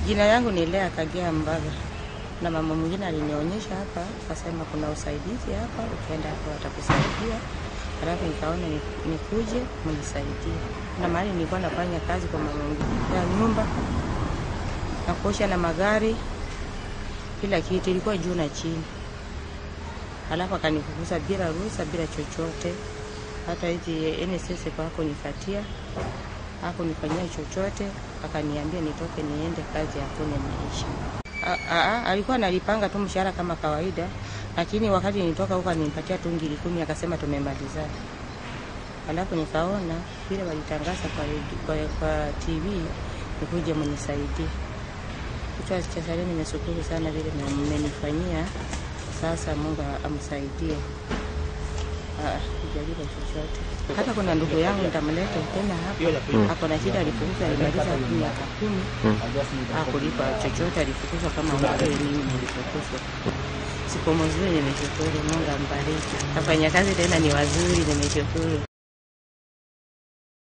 Jina yangu ni Lea Kagea Mbaga, na mama mwingine alinionyesha hapa, akasema kuna usaidizi hapa, ukienda hapa watakusaidia. Halafu nikaona ni- nikuje mnisaidie. Na mahali nilikuwa nafanya kazi kwa mama mwingine ya nyumba na kuosha na magari, kila kitu ilikuwa juu na chini. Halafu akanifukuza bila ruhusa, bila chochote. Hata hizi NSS kwa hakunipatia hakunifanyia chochote, akaniambia nitoke niende kazi, hakuna maisha. A- a- a- Alikuwa analipanga tu mshahara kama kawaida, lakini wakati nitoka huko alinipatia tu ngiri kumi, akasema tumemalizana. Alafu nikaona vile walitangaza kwa, redio- kwa, kwa TV nikuje mnisaidie. Kichwa cha Saleh, nimeshukuru sana vile mmenifanyia. Sasa Mungu amsaidie Ah, sijalipa chochote. Hata kuna ndugu yangu nitamleta tena hapa, ako na shida, alifukuzwa, alimaliza miaka kumi, hakulipa chochote, alifukuzwa kama ambavyo mimi nilifukuzwa. Siku mzuri, nimeshukuru. Mungu ambariki. Wafanyakazi tena ni wazuri, nimeshukuru.